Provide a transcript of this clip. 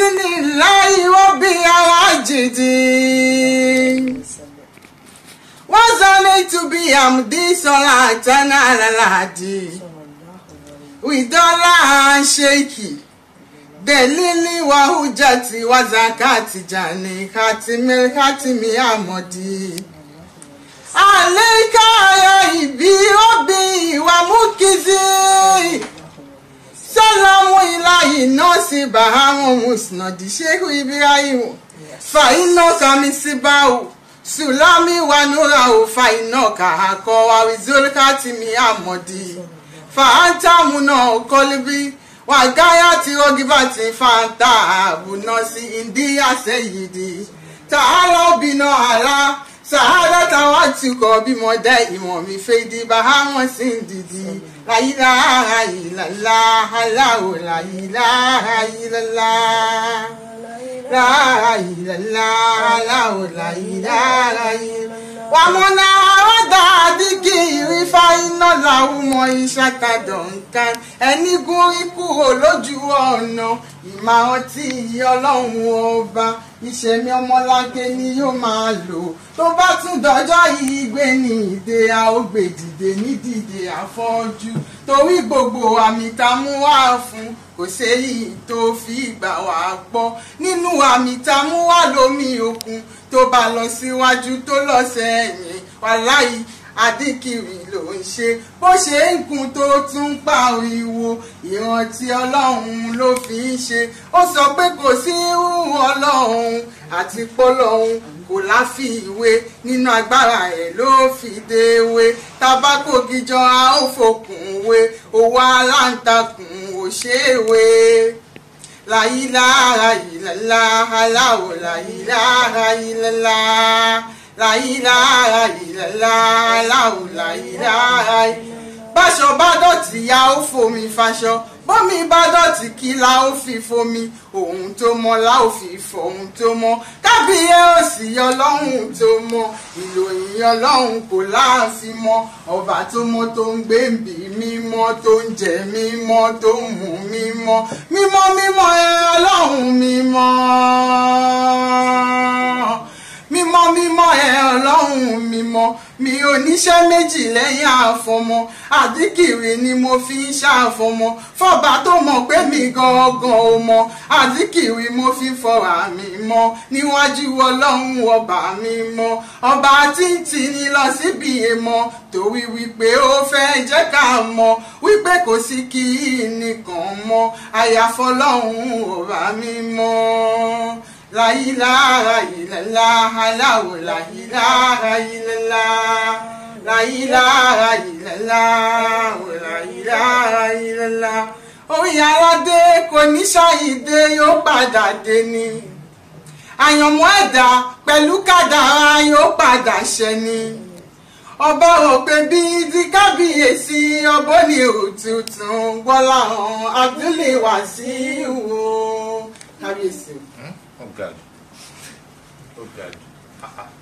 alhamdulillahi rabbil alamin wazanitu bihamdi salatana alaladi widola sheiki delili wa hujati wa zakati jani khatimi khatimi amodi aleka ya ibi obi wa mukizi salamu ilahi nọọsi bahamu musnadi shehu ibrahim faino kamisibahu sulami wanurahu faino kahakọ awizolkatimi amodi faantamuna kolibi wagaya ti rogibati fanta abunọsi indiya seyidi ta'ala obìnà ala sahara táwa tukọ̀ bímọ dẹ́ ìmọ̀ mi fèdí bahamọ̀ sí dìdí láyíláha ìlàlá aláwò láyíláha ìlàlá láha ìlàlá aláwò láyíláha ìlàlá. wàmúnà ọ̀dà àdìgí ìrìfà iná làwùmọ̀ ìṣàkàdọ̀ nǹkan ẹni gún kúrò lójú ọ̀nà ìmọ̀ ọtí ọlọ́run ọba ìṣẹ̀mí ọmọláńké ni yóò máa lò tó bá tún dọjọ́ yìí gbé ní ìdè a ó gbé dìde ní dìde àfọ́jú torí gbogbo àmì tá a mú wá fún kò séyìí tó fi gbà wá gbọ́ nínú àmì tá a mú wá lómi òkun tó bá lọ síwájú tó lọ sẹ́yìn wàláyé adíkiri ló ń ṣe bó ṣe ń kun tó tún pariwo ìrántí ọlọ́run ló fi ń ṣe ó sọ pé kò sí irú ọlọ́run àti pọ́lọ́run kò láfiwé nínú agbára ẹ̀ ló fi déwé tabako gíjọ a ó fòkùn wé owó aláǹtakùn ò ṣèwé láyílára ìlàlá aláwọ̀ láyílára ìlàlá láyílára ìlàlá aláwọ̀ láyílára báṣọ bá dọ̀tí ya ó fomi faṣọ bómi bá dọ̀tí kí la ó fi fomi ohun tó mọ́ la ó fi fọ ohun tó mọ́ kábíyé òsì ọlọ́run tó mọ́ ìròyìn ọlọ́run kò láàfin mọ́ ọba tó mọ́ tó ń gbé bí mímọ́ tó ń jẹ mímọ́ tó ń mú mímọ́ mímọ́ mímọ́ ẹ ọlọ́run mímọ́ mímọ́ mímọ́ ẹ ọlọ́run mímọ́ mi ò níṣẹ́ méjì lẹ́yìn àfọmọ́ àdíkìrì ni mo fi ń ṣàfọmọ́ fọba tó mọ̀ pé mi gangan ò mọ̀ àdíkìrì mo fi fọra mi mọ́ níwájú ọlọ́run ọba mi mọ́ ọba tí ń tì ní lọ síbi èèmọ̀ torí wípé ó fẹ́ jẹ́ ká mọ̀ wípé kò sí kí nìkan mọ́ àyàfọlọ́run ọba mi mọ́ láyílára ìlàlá aláwò láyílára ìlàlá láyílára ìlàlá láyílára ìlàlá orí aládé kò ní ṣàyídé yóò padà dé ni àyànmọ́ ẹ̀dá pẹ̀lú kádàrá yóò padà ṣẹ ni ọba òpè bíi ti kábíyèsí ọbọ ní òtútù gbọ́lá hàn abdulai wàsíù kábíyèsí. Oh God. Oh God. Ah, ah.